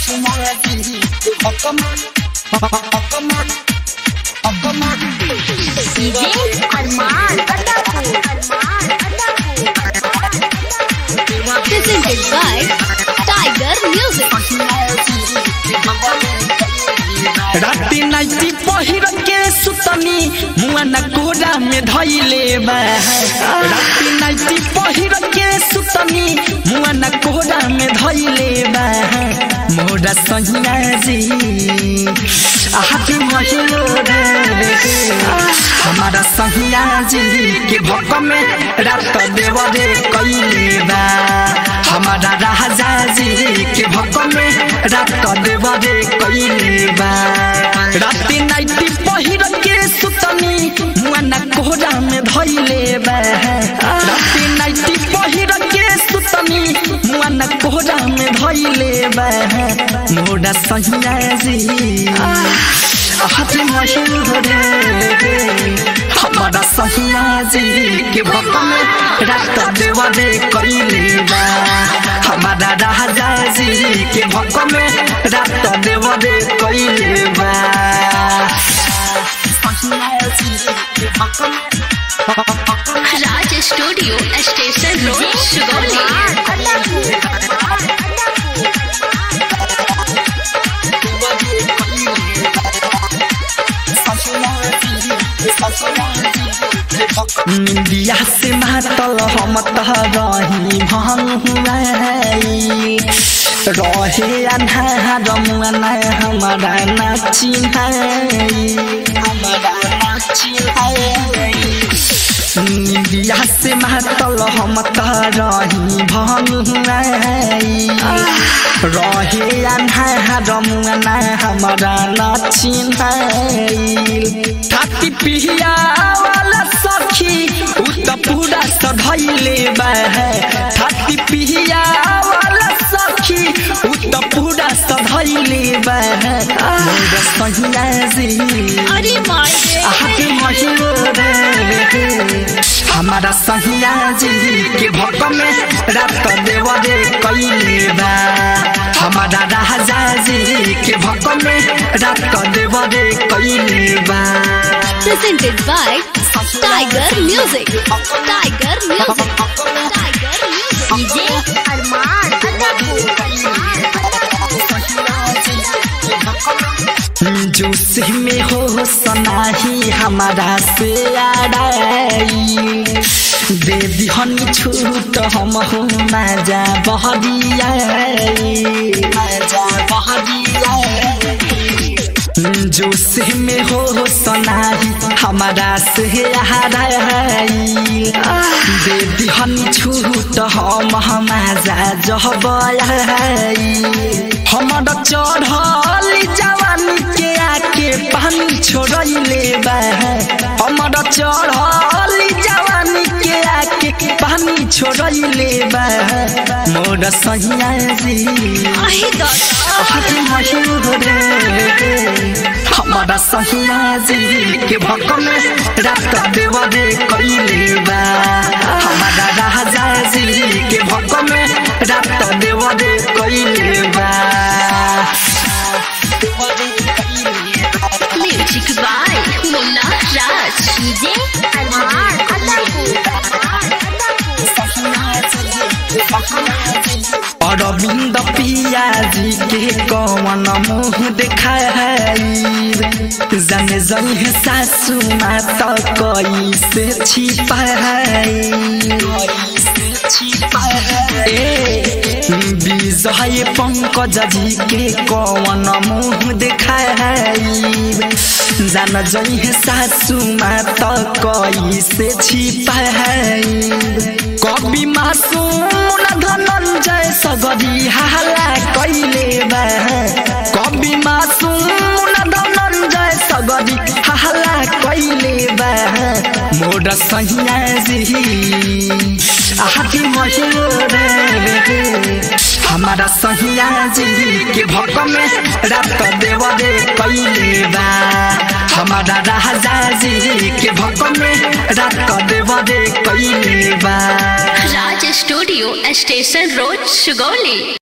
DJ Arman Adapur Arman Adapur presented by Tiger Music. राती nightie पहिर के सुतनी मुआ न कोरा में धैले बा राती नाइटी पहिर के सुतनी मुआ न कोरा में धैले बा मोरा सहिया जी आज महिलो रे हमारा सहिया जी के भक में रात देवरे कैले बा हमारा राजा जी के भक में रात देवरे कैले बा राती नाइटी पहिर के सुतनी मुआ न कोहरा में धैले बा राती नाइटी पहिर के सुतनी मुआ न कोहरा में धैले बा मोरा सहिया जी आज मशहूर रे हमारा सहिया जी के भक में रात देवरे कैले बा हमारा राजा जी के भक में रात देवरे कैले बा Raj studio station road Sugauli निंदिया से मातल हम तह रही भंगुआई रहे अन्हार मुआन हमारा नाची हमारा नाची निंदिया से मातल हम तह रही भंगुआई रहे अन्हार मुआन हमारा नाची थाती पिहिया वाला सखी उ त पूरा सधैले बा थाती पिहिया वाला सखी उ त पूरा सधैले बा मोर सहिया जी अरे माये आके महिलो रे हमारा सहिया जी के भक में रात देवरे कैले बा हमारा राजा जी के भक में रात देवरे कैले बा presented by Tiger Music. Tiger Music. Tiger Music. DJ Arman जोश में हो सनाही हमारा से आड़ाई दे दिहनी छूट हम हो मजा बहरिया मजा बहरिया जोश में हो सनाही हमारा से हराई दे दिहनी छूट हम मजा जहबाई हमारा चढ़ल जवानी के आके पानी छोड़ले बा हमारा चढ़ल जवानी के आके पानी छोड़ले बा मोर सहिया जी आहे दादा आज मशहूर रे हमारा सहिया जी के भक में रात देवरे कैले बा हमारा राजा जी के भक में रात देवरे कैले बा music by Munna Raj DJ Arman Arvind पिया जी के कौन मुँह देखाई जाने जने सासू माता कैसे छिपाई विजय पंकज जी के कौन मुँह देखाई जान जहे सासू माता कैसे छिपाई कवि मासूम धनंजय सगरी हाला कैले बा कवि मासूम धनंजय सगरी हाला कैले बा मोर सहिया जी आदि मशहूर रे हमारा सहिया जी के भक में रात देवरे कैले बा हमारा राजा जी के भक में रात देवरे कैले बा Raj studio station road Sugauli